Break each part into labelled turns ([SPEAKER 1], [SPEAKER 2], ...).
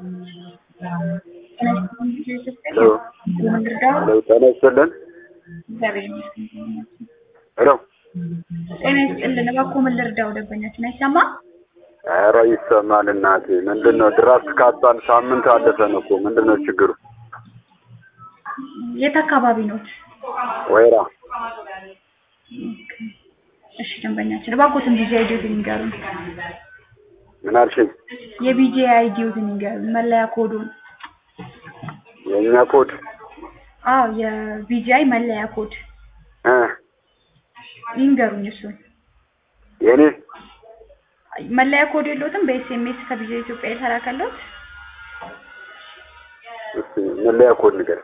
[SPEAKER 1] ሄሎ ሄሎ ጤና ይስጥልን ሄሎ
[SPEAKER 2] ጤና ይስጥልን። እባክዎ ምን ልርዳው? ደንበኛችን አይሰማም?
[SPEAKER 1] ኧረ ይሰማል እናቴ ምንድን ነው ድራፍት ካጣን ሳምንት አለፈን እኮ ምንድን ነው ችግሩ
[SPEAKER 2] የት አካባቢ ኖት?
[SPEAKER 1] ወይራ
[SPEAKER 2] እሺ ደንበኛችን እባክዎትን ቢጂ አይዲዎትን ይንገሩን።
[SPEAKER 1] ምን አልሽኝ
[SPEAKER 2] የቢጂ አይዲዎትን ይንገሩን፣ መለያ ኮዱን።
[SPEAKER 1] የእኛ ኮድ
[SPEAKER 2] አዎ የቢጂአይ መለያ ኮድ
[SPEAKER 1] እ
[SPEAKER 2] ይንገሩኝ። እሱን
[SPEAKER 1] የኔ
[SPEAKER 2] መለያ ኮድ የለዎትም? በኤስኤምኤስ ከቢጂአይ ኢትዮጵያ የተላከልዎት?
[SPEAKER 1] እስኪ መለያ ኮድ ንገር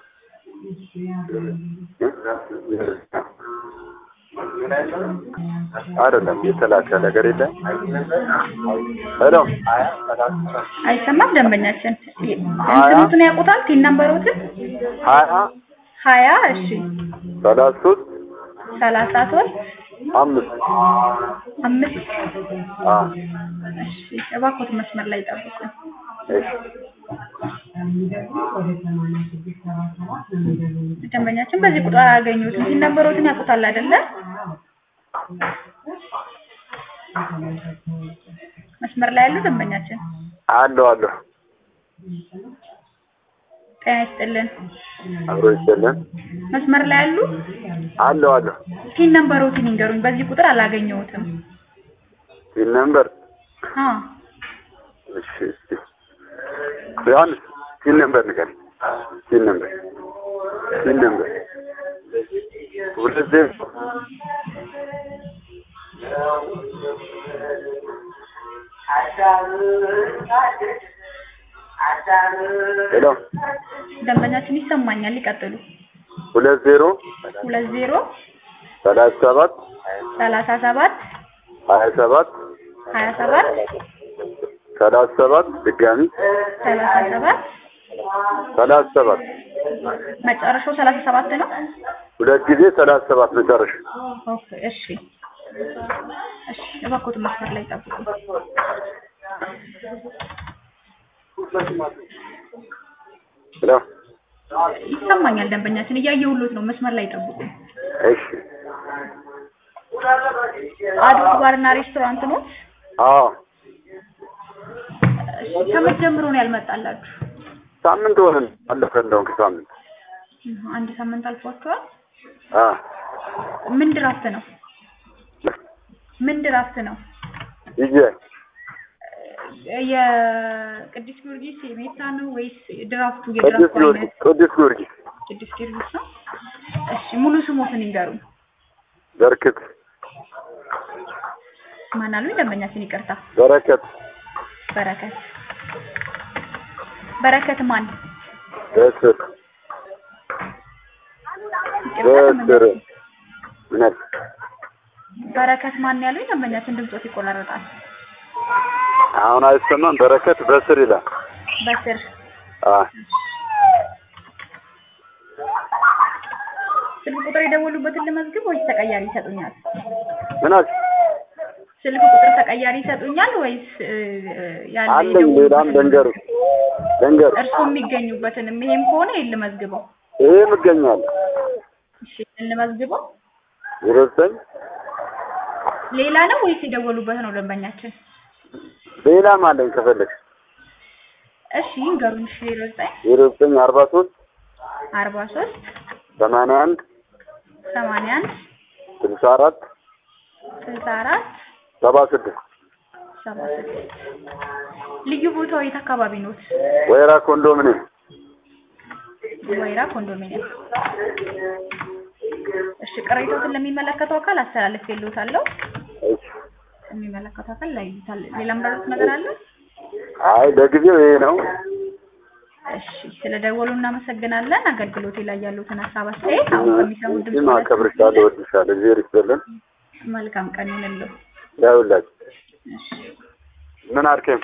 [SPEAKER 1] አይደለም የተላከ ነገር የለም ሄሎ
[SPEAKER 2] አይሰማም ደንበኛችን። እንትኑትን ያውቁታል? ቲን ነምበሮትን
[SPEAKER 1] ሀያ
[SPEAKER 2] ሀያ እሺ
[SPEAKER 1] ሰላሳ ሶስት
[SPEAKER 2] ሰላሳ ሶስት
[SPEAKER 1] አምስት
[SPEAKER 2] አምስት
[SPEAKER 1] አ
[SPEAKER 2] እሺ እባክዎት መስመር ላይ ጠብቁኝ።
[SPEAKER 1] እሺ
[SPEAKER 2] ደንበኛችን በዚህ ቁጥር አያገኙትም። ቲን ነምበሮትን ያውቁታል አይደለ? መስመር ላይ ያሉ ደንበኛችን
[SPEAKER 1] አለሁ አለሁ
[SPEAKER 2] ጤና ይስጥልን።
[SPEAKER 1] አብሮ ይሰለን
[SPEAKER 2] መስመር ላይ ያሉ
[SPEAKER 1] አለሁ አለሁ
[SPEAKER 2] ቲን ነምበሮትን ይንገሩኝ። በዚህ ቁጥር አላገኘሁትም።
[SPEAKER 1] ሲል ነምበር
[SPEAKER 2] አ
[SPEAKER 1] እሺ እስኪ ዮሐንስ ሲል ነምበር ንገረኝ ሲል ነምበር ሲል ነምበር ሁለት ዜሮ ሄሎ
[SPEAKER 2] ደንበኛችን ይሰማኛል። ይቀጥሉ።
[SPEAKER 1] ሁለት ዜሮ
[SPEAKER 2] ሁለት ዜሮ
[SPEAKER 1] ሰላሳ ሰባት
[SPEAKER 2] ሰላሳ ሰባት
[SPEAKER 1] ሀያ ሰባት
[SPEAKER 2] ሀያ ሰባት
[SPEAKER 1] ሰላሳ ሰባት ድጋሚ
[SPEAKER 2] ሰላሳ ሰባት
[SPEAKER 1] ሰላሳ ሰባት
[SPEAKER 2] መጨረሻው ሰላሳ ሰባት ነው።
[SPEAKER 1] ሁለት ጊዜ ሰላሳ ሰባት መጨረሻ
[SPEAKER 2] ኦኬ እሺ እሺ እባክዎትን መስመር ላይ ጠብቁ።
[SPEAKER 1] ሄሎ
[SPEAKER 2] ይሰማኛል ደንበኛችን እያየሁሎት ነው። መስመር ላይ ጠብቁ።
[SPEAKER 1] እሺ
[SPEAKER 2] አዶት ባርና ሬስቶራንት ነው።
[SPEAKER 1] አዎ
[SPEAKER 2] እሺ ከመቼ ጀምሮ ነው ያልመጣላችሁ?
[SPEAKER 1] ሳምንት ሆነን አለፈ እንደውም ከሳምንት
[SPEAKER 2] እህ፣ አንድ ሳምንት አልፏችኋል።
[SPEAKER 1] አ
[SPEAKER 2] ምን ድራፍት ነው? ምን ድራፍት ነው?
[SPEAKER 1] ይዤ
[SPEAKER 2] የቅዱስ ጊዮርጊስ የሜታ ነው ወይስ ድራፍቱ
[SPEAKER 1] ቅዱስ
[SPEAKER 2] የድራፍቱ
[SPEAKER 1] ጊዮርጊስ
[SPEAKER 2] አይነት
[SPEAKER 1] ቅዱስ ጊዮርጊስ
[SPEAKER 2] ቅዱስ ጊዮርጊስ ነው? እሺ ሙሉ ስሞትን ይንገሩኝ።
[SPEAKER 1] በርክት
[SPEAKER 2] ማን አሉኝ? ደንበኛችን ይቅርታ።
[SPEAKER 1] በረከት
[SPEAKER 2] በረከት በረከት ማን?
[SPEAKER 1] በስር
[SPEAKER 2] ይቅርታ
[SPEAKER 1] በስር
[SPEAKER 2] ደንበኛችን
[SPEAKER 1] እውነት
[SPEAKER 2] በረከት ማን ያሉኝ? ደንበኛችን ድምጾት ይቆራረጣል።
[SPEAKER 1] አሁን አይሰማም በረከት በስር ይላል
[SPEAKER 2] በስር
[SPEAKER 1] አ
[SPEAKER 2] ስልክ ቁጥር የደወሉበትን ልመዝግብ ወይስ ተቀያሪ ይሰጡኛል?
[SPEAKER 1] ምን አልሽ
[SPEAKER 2] ስልክ ቁጥር ተቀያሪ ይሰጡኛል ወይስ እ፣ ያለ
[SPEAKER 1] አለኝ ሌላም ልንገርሽ ልንገርሽ
[SPEAKER 2] እርስዎ የሚገኙበትንም ይሄም ከሆነ ይሄን ልመዝግበው።
[SPEAKER 1] ይሄም እገኛለሁ
[SPEAKER 2] እሺ ይሄን ልመዝግበው።
[SPEAKER 1] ዜሮ ዘጠኝ
[SPEAKER 2] ሌላ ነው ወይስ የደወሉበት ነው ደንበኛችን?
[SPEAKER 1] ሌላም አለኝ ከፈለግሽ
[SPEAKER 2] እሺ ይንገሩኝ። እሺ ዜሮ ዘጠኝ
[SPEAKER 1] ዜሮ ዘጠኝ አርባ ሶስት
[SPEAKER 2] አርባ ሶስት
[SPEAKER 1] ሰማንያ አንድ
[SPEAKER 2] ሰማንያ አንድ
[SPEAKER 1] ስልሳ አራት
[SPEAKER 2] ስልሳ አራት
[SPEAKER 1] ሰባ ስድስት
[SPEAKER 2] ሰባ ስድስት ልዩ ቦታው የት አካባቢ ኖት?
[SPEAKER 1] ወይራ ኮንዶሚኒየም
[SPEAKER 2] ወይራ ኮንዶሚኒየም። እሺ ቅሬታዎትን ለሚመለከተው አካል አስተላልፌልዎታለሁ።
[SPEAKER 1] እሺ
[SPEAKER 2] የሚመለከተው አካል ላይ ይታል። ሌላ ምራሩት ነገር አለ?
[SPEAKER 1] አይ ለጊዜው ይሄ ነው
[SPEAKER 2] እሺ ስለደወሉ እናመሰግናለን። አገልግሎቴ ላይ ያሉትን ሀሳብ አስተያየት አሁን ከሚሰሙት
[SPEAKER 1] እዚህም
[SPEAKER 2] ድምጽ
[SPEAKER 1] አከብርሻለሁ እወድሻለሁ እግዚአብሔር ይስጥልን
[SPEAKER 2] መልካም ቀን ይሁንልዎ።
[SPEAKER 1] ያውላችሁ
[SPEAKER 2] እሺ
[SPEAKER 1] ምን አልከኝ